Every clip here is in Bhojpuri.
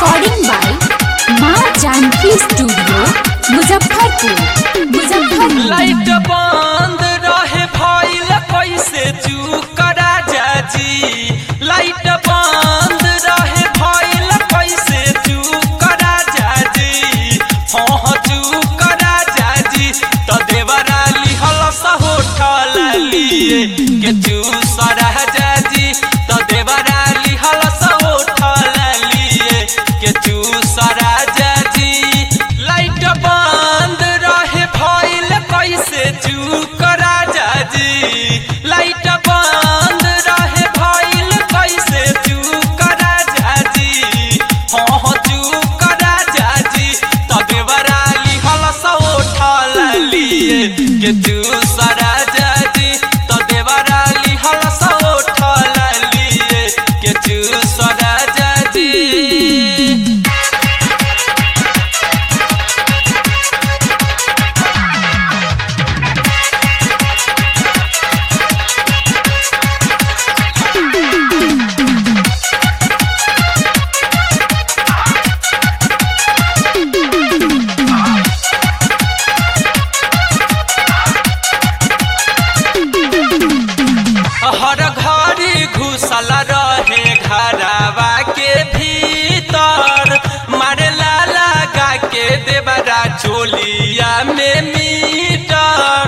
recording by Maa Janaki studio Muzaffarpur Muzaffarpur light बंद रहे भइल कैसे चूक राजा जी लाइट बंद रहे भइल कैसे चूक राजा जी हाँ चूक राजा जी तो देवरा लिहल होठल लिए के चूस राजा जी तो देवरा लिहल होठल लिए के चूस राजा जी लाइट बंद रहे भइल कैसे चूक राजा जी लाइट बंद रहे भइल कैसे चूक राजा जी हाँ हाँ चूक राजा जी तबे बराली हल उठल लिए के चूस राजा जी तबे बराली हल उठल लिए के चूस राजा जी हर घड़ी घुसल रहे घरवा के भीतर मारेला लगा के देवरा चोलिया में मीटर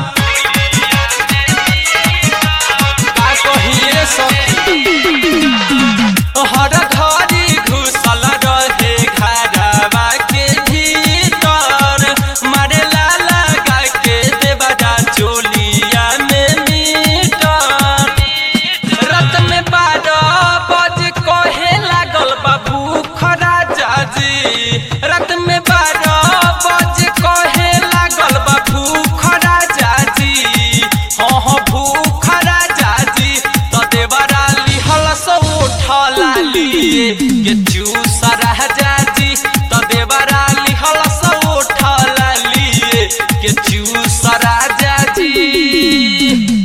का कहिए सखी हर घड़ी घुसल रहे घरवा के भीतर मारेला लगा के देवरा चोलिया में मीटर रत में बारह बज कहे लागल बाबू खराजा जी रत में बारह बज कहे लागल बाबू खराजा जी हाँ हाँ भूख राजा जी तो देवरा लिहल सो उठला लिए के चूस राजा जी तो देवरा लिहल सो उठला लिए के चूस राजा जी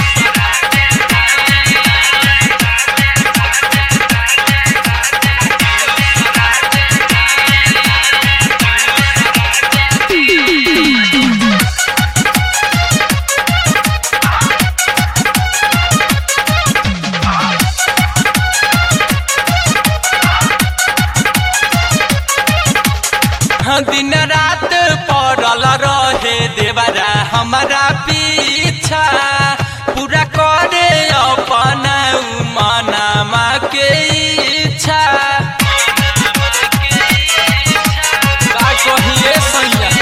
दिन रात पड़ल रहे देवरा हमारा पीछा पूरा करे अपना मनामा के इच्छा का कहिए सैया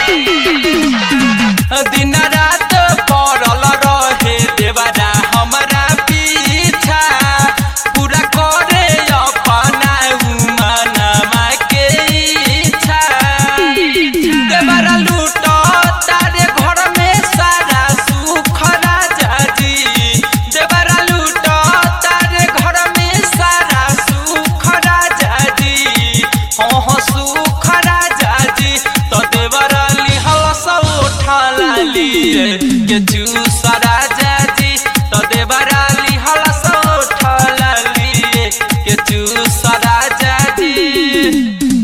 दिन रात पड़ल रहे देवरा हमारा पीछा पूरा करे अपना मनामा के इच्छा देवरा लूट तारे घर में सारा सुख राजा जी देवरा लूट तारे घर में सारा सुख राजा जी हाँ हाँ सुख राजा जी तो देवरा लिहल सब उठला लिए के चूस राजा जी तो देवरा लिहल सब उठला लिए के चूस राजा जी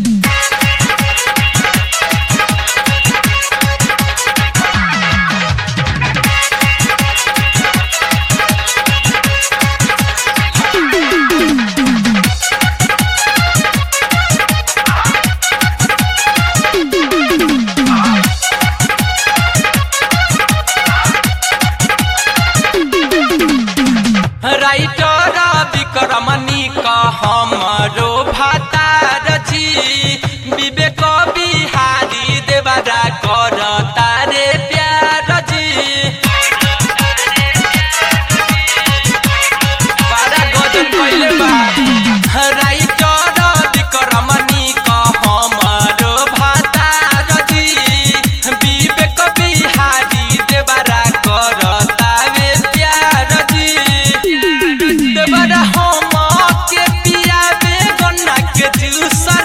राइटर विक्रमणी का हमरो भातार जी विवेक बिहारी देवरा कर तारे प्यार जी बड़ा गजब कइले बा राइटर विक्रमणी का हमरो भातार जी विवेक बिहारी देवरा कर तारे प्यार जी देवरा हम के पियाबे गन्ना के जूस